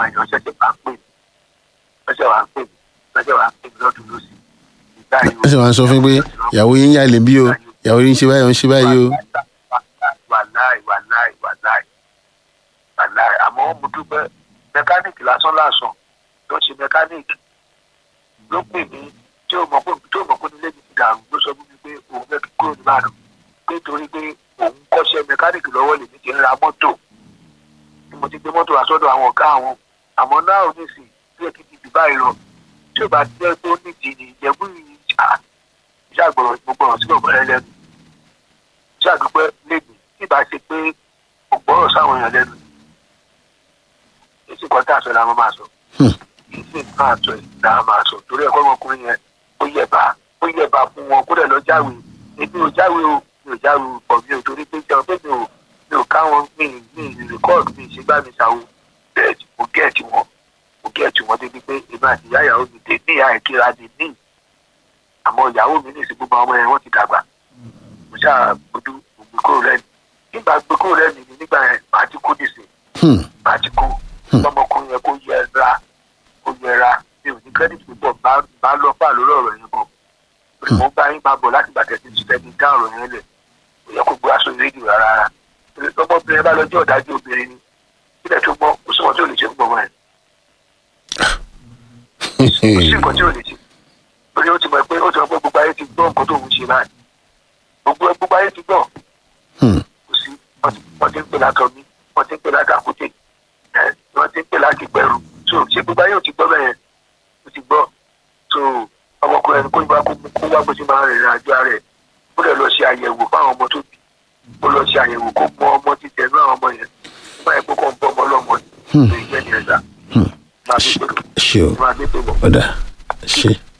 àyàn ṣẹ̀ṣẹ̀ wá pè mí ṣẹ̀ṣẹ̀ wá pè mí ṣẹ̀ṣẹ̀ wá pè mí lọ́dún lọ́sì ìgbà yìí ẹ sì máa ń sọ fún yín pé ìyàwó yín yà lè bí o ìyàwó yín ń ṣe báyìí ó ń ṣe báyìí o. wàláì wàláì wàláì wàláì àmọ́ mo dúpẹ́ mẹkáníìkì lásán lásán ló ṣe mẹkáníìkì ló pè mí tí ó mọ̀ pé tí ó mọ̀ pé nílé mi ti dàrú ló sọ fún mi pé òun fẹ́ kí kúrò nìbàdàn pé torí pé òun kọ́ṣẹ́ mẹkáníìkì lọ́wọ́ lèmi ti ń ra mọ́tò tí mo ti gbé mọ́tò wá sọ́dọ̀ àwọn ọ̀gá àwọn àmọ́ náà ò ní sìn bí èkì ti dùbà yìí lọ tí ò bá jẹ́ pé ó ní ìdí ni ìjẹ̀bú yìí ìṣàgbọ̀rọ̀ gbogbo sí ọ̀gbọ̀n ẹlẹ́nu ìṣàdúpẹ́ lèmi tí ìbá ṣe pé ògbọ́rọ̀ sáwọn èèyàn lẹ́nu èsì kan tá a sọ làwọn máa sọ èsì kan àtọ ẹ̀ làwọn máa sọ torí ẹ̀kọ́ ọmọkùnrin yẹn ó yẹ̀bà ó yẹ̀bà fún wọn kó dẹ̀ lọ jáwé èmi ò jáwé o mi ò jáwé o pọ̀ mi ò torí pé jẹun pé mi ò mi ò káwọn mi mi rìkọ́ọ̀dù mi ìṣègbà mi ṣàwò bẹ́ẹ̀ mo gẹ̀ẹ́tì wọn mo gẹ̀ẹ́tì wọn débi pé èmi àti ìyá ìyàwó mi dé ní ìyá ìkíra dé ní àmọ́ ìyàwó mi ní ìsìnkú ọmọ yẹn wọ́n ti dàgbà mo ṣáà gbójú gbé kúrò lẹ́nu nígbà gbé kúrò lẹ́nu ni nígbà yẹn màá ti kú nìsín màá ti kú lọ́mọkùnrin yẹn kó yẹra kó yẹra mi ò ní kírẹ́dìtì púpọ̀ bá lọ fà lórí ọ̀rọ̀ yẹn bọ̀ mo bá yín máa bọ̀ láti gbàtẹ́ tí ti tẹ́ni dá ọ̀rọ̀ yẹn lẹ̀ kò yẹ kó gbé aṣọ rédíò rárá lọ́mọbìnrin bá lọ́jọ́ ọ̀dájú obìnrin ni sílẹ̀ tó gbọ́ kó sọ̀rọ̀ tí ò lè ṣe ń gbọ́ wọn yẹn kò sí nǹkan tí ò lè ṣe torí ó ti mọ̀ pé ó ti mọ̀ pé gbogbo ayé ti gbọ́ nǹkan tó ń ṣe báyìí gbogbo gbogbo ayé ti gbọ́ kò sí wọ́n ti ń pè látọ̀ mi wọ́n ti ń pè látàkùtè wọ́n ti ń pè láti gbẹ̀rù so ṣé gbogbo ayé ò ti gbọ́ bẹ́ẹ̀ ó ti gbọ́ so ọmọkùnrin ẹni kó ìgbà kó wá bó ti máa rìnrìn àjò rẹ̀ ó lè lọ ṣe àyẹ̀wò fáwọn ọmọ tó bí ó lọ ṣe àyẹ̀wò kó mọ ọmọ títẹ̀ náà ọmọ yẹn nígbà yẹn kó kàn bọ́ ọmọ ọlọ́mọ ní ìgbẹ́ ní ẹ̀dá máa bí pẹ̀lú ṣe o máa bí pẹ̀lú. ọ̀dà ṣe.